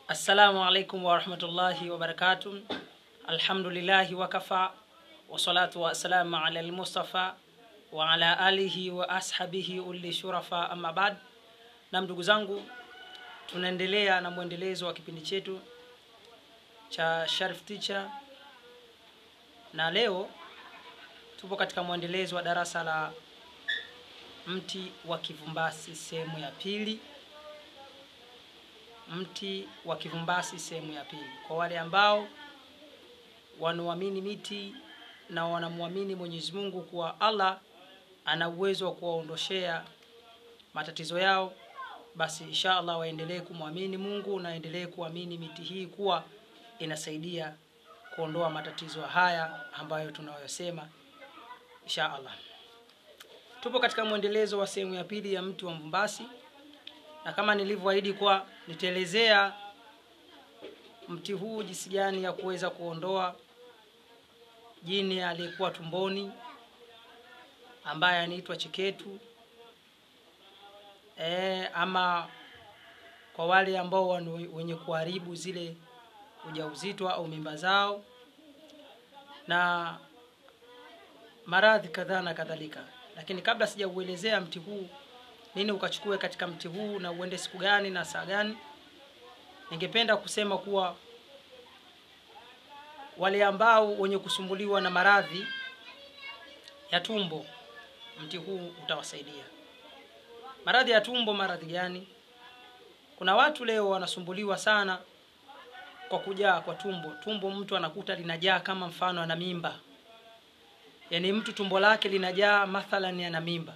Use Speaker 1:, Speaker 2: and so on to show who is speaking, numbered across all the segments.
Speaker 1: Assalamu alaikum warahmatullahi wabarakatuh. Alhamdulillahi wakafa wassalatu wassalamu ala almustafa wa ala alihi wa ashabihi uli shurafa amma bad. Na ndugu zangu, tunaendelea na mwendelezo wa kipindi chetu cha Sharif Teacher, na leo tupo katika mwendelezo wa darasa la mti wa kivumbasi sehemu ya pili mti wa kivumbasi sehemu ya pili. Kwa wale ambao wanaamini miti na wanamwamini Mwenyezi Mungu kuwa Allah ana uwezo wa kuwaondoshea matatizo yao, basi insha Allah waendelee kumwamini Mungu na waendelee kuamini miti hii kuwa inasaidia kuondoa matatizo haya ambayo tunayosema insha Allah. Tupo katika mwendelezo wa sehemu ya pili ya mti wa mvumbasi na kama nilivyoahidi kwa nitaelezea mti huu jinsi gani ya kuweza kuondoa jini aliyekuwa tumboni ambaye anaitwa cheketu e, ama kwa wale ambao wenye kuharibu zile ujauzito au mimba zao na maradhi kadhaa na kadhalika. Lakini kabla sijauelezea mti huu nini ukachukue katika mti huu na uende siku gani na saa gani, ningependa kusema kuwa wale ambao wenye kusumbuliwa na maradhi ya tumbo, mti huu utawasaidia. Maradhi ya tumbo, maradhi gani? Kuna watu leo wanasumbuliwa sana kwa kujaa kwa tumbo. Tumbo mtu anakuta linajaa kama mfano ana mimba, yaani mtu tumbo lake linajaa mathalan ana mimba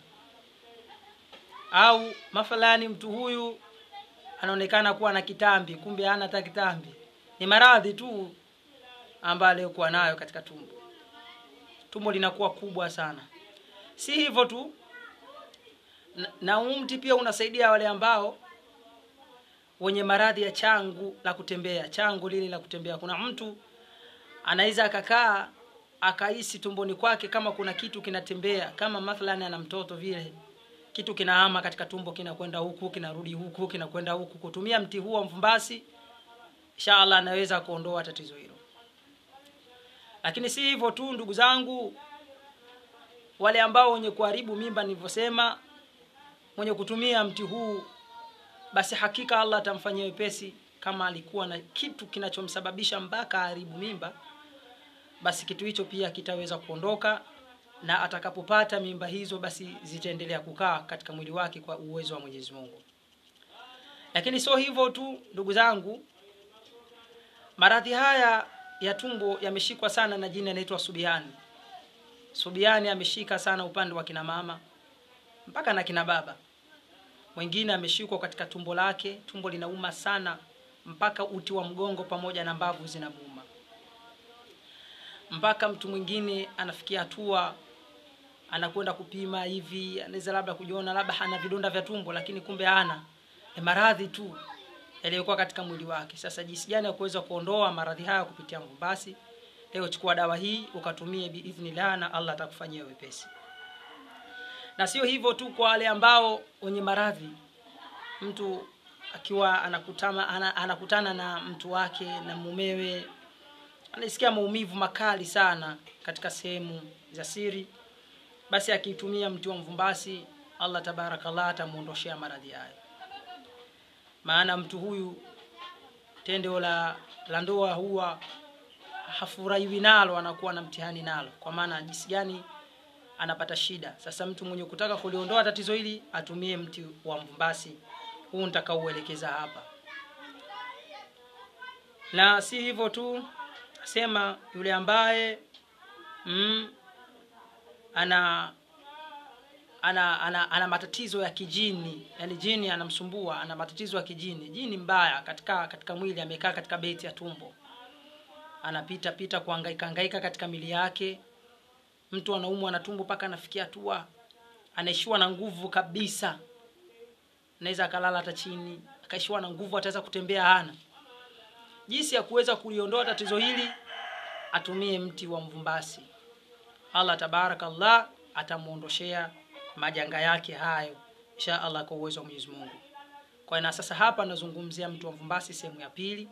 Speaker 1: au mathalani mtu huyu anaonekana kuwa na kitambi, kumbe hana hata kitambi. Ni maradhi tu ambayo aliyokuwa nayo katika tumbo. Tumbo linakuwa kubwa sana. Si hivyo tu, na, na mti pia unasaidia wale ambao wenye maradhi ya changu la kutembea, changu lile la kutembea. Kuna mtu anaweza akakaa akahisi tumboni kwake kama kuna kitu kinatembea, kama mathalani ana mtoto vile kitu kinahama katika tumbo kinakwenda huku kinarudi huku kinakwenda huku. Kutumia mti huu wa mvumbasi, inshallah anaweza kuondoa tatizo hilo. Lakini si hivyo tu, ndugu zangu, wale ambao wenye kuharibu mimba, nilivyosema, mwenye kutumia mti huu, basi hakika Allah atamfanyia wepesi. Kama alikuwa na kitu kinachomsababisha mpaka haribu mimba, basi kitu hicho pia kitaweza kuondoka na atakapopata mimba hizo basi zitaendelea kukaa katika mwili wake kwa uwezo wa Mwenyezi Mungu. Lakini sio hivyo tu, ndugu zangu, maradhi haya ya tumbo yameshikwa sana na jini anaitwa subiani. Subiani ameshika sana upande wa kina mama mpaka na kina baba. Mwingine ameshikwa katika tumbo lake, tumbo linauma sana mpaka uti wa mgongo pamoja na mbavu zinamuuma mpaka mtu mwingine anafikia hatua anakwenda kupima hivi, anaweza labda kujiona labda hana vidonda vya tumbo, lakini kumbe hana, ni maradhi tu yaliyokuwa katika mwili wake. Sasa jinsi gani ya kuweza kuondoa maradhi haya kupitia mvumbasi? Leo chukua dawa hii ukatumie biidhnillah, na Allah atakufanyia wepesi. Na sio hivyo tu, kwa wale ambao wenye maradhi, mtu akiwa anakutana, anakutana na mtu wake na mumewe anasikia maumivu makali sana katika sehemu za siri, basi akitumia mti wa mvumbasi, Allah tabarakallah atamuondoshea maradhi hayo. Maana mtu huyu tendo la la ndoa huwa hafurahiwi nalo, anakuwa na mtihani nalo, kwa maana jinsi gani anapata shida. Sasa mtu mwenye kutaka kuliondoa tatizo hili atumie mti wa mvumbasi huu nitakaouelekeza hapa, na si hivyo tu sema yule ambaye mm, ana ana, ana ana matatizo ya kijini, yani jini anamsumbua, ana matatizo ya kijini, jini mbaya katika katika mwili, amekaa katika beti ya tumbo, anapita pita kuhangaika hangaika katika mili yake. Mtu anaumwa na tumbo mpaka anafikia hatua anaishiwa na nguvu kabisa, anaweza akalala hata chini, akaishiwa na nguvu, ataweza kutembea hana jinsi ya kuweza kuliondoa tatizo hili, atumie mti wa mvumbasi. Allah tabarakallah atamuondoshea majanga yake hayo insha Allah kwa uwezo wa Mwenyezi Mungu. kwa na sasa hapa nazungumzia mti wa mvumbasi sehemu ya pili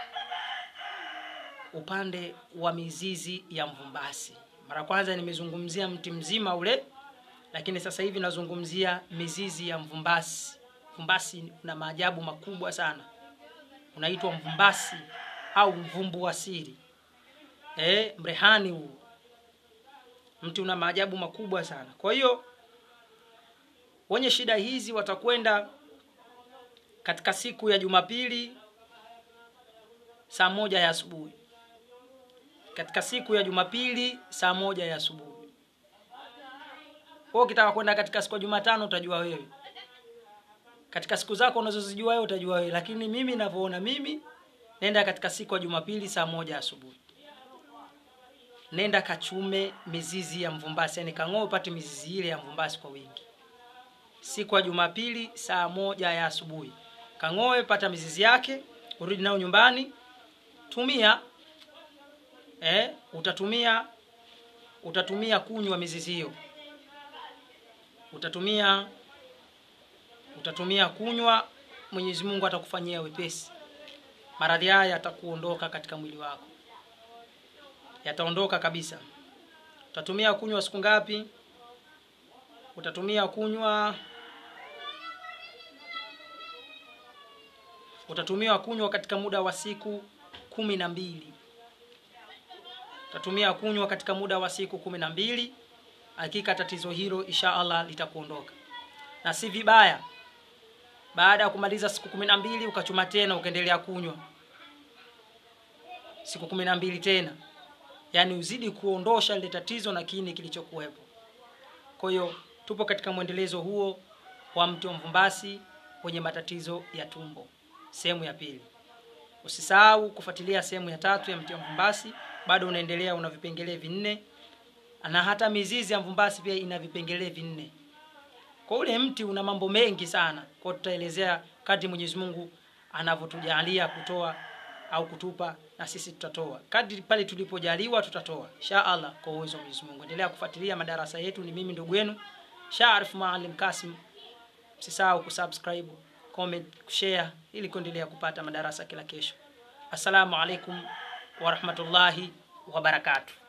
Speaker 1: upande wa mizizi ya mvumbasi mara kwanza nimezungumzia mti mzima ule lakini sasa hivi nazungumzia mizizi ya mvumbasi mvumbasi una maajabu makubwa sana unaitwa mvumbasi au mvumbu wa siri e, mrehani huu mti una maajabu makubwa sana kwa hiyo wenye shida hizi watakwenda katika siku ya jumapili saa moja ya asubuhi katika siku ya jumapili saa moja ya asubuhi kwa ukitaka kwenda katika siku ya jumatano utajua wewe katika siku zako unazozijua wewe utajua wewe lakini mimi ninavyoona mimi nenda katika siku ya jumapili saa moja asubuhi nenda kachume mizizi ya mvumbasi yani kang'oe upate mizizi ile ya mvumbasi kwa wingi siku ya jumapili saa moja ya asubuhi kang'oe pata mizizi yake urudi nayo nyumbani tumia eh, utatumia utatumia kunywa mizizi hiyo utatumia utatumia kunywa mwenyezi mungu atakufanyia wepesi maradhi haya yatakuondoka katika mwili wako yataondoka kabisa utatumia kunywa siku ngapi utatumia kunywa utatumia kunywa katika muda wa siku kumi na mbili utatumia kunywa katika muda wa siku kumi na mbili hakika tatizo hilo insha allah litakuondoka na si vibaya baada ya kumaliza siku kumi na mbili ukachuma tena ukaendelea kunywa siku kumi na mbili tena yaani uzidi kuondosha lile tatizo na kini kilichokuwepo kwa hiyo tupo katika mwendelezo huo wa mti wa mvumbasi wenye matatizo ya tumbo sehemu ya pili usisahau kufuatilia sehemu ya tatu ya mti wa mvumbasi bado unaendelea una vipengele vinne na hata mizizi ya mvumbasi pia ina vipengele vinne kwa ule mti una mambo mengi sana kwa tutaelezea kadri mwenyezi mungu anavyotujalia kutoa au kutupa na sisi tutatoa kadri pale tulipojaliwa tutatoa insha allah kwa uwezo wa mwenyezi mungu endelea kufuatilia madarasa yetu ni mimi ndugu yenu sharif maalim kasim msisahau kusubscribe comment kushare ili kuendelea kupata madarasa kila kesho assalamu alaikum warahmatullahi wabarakatuh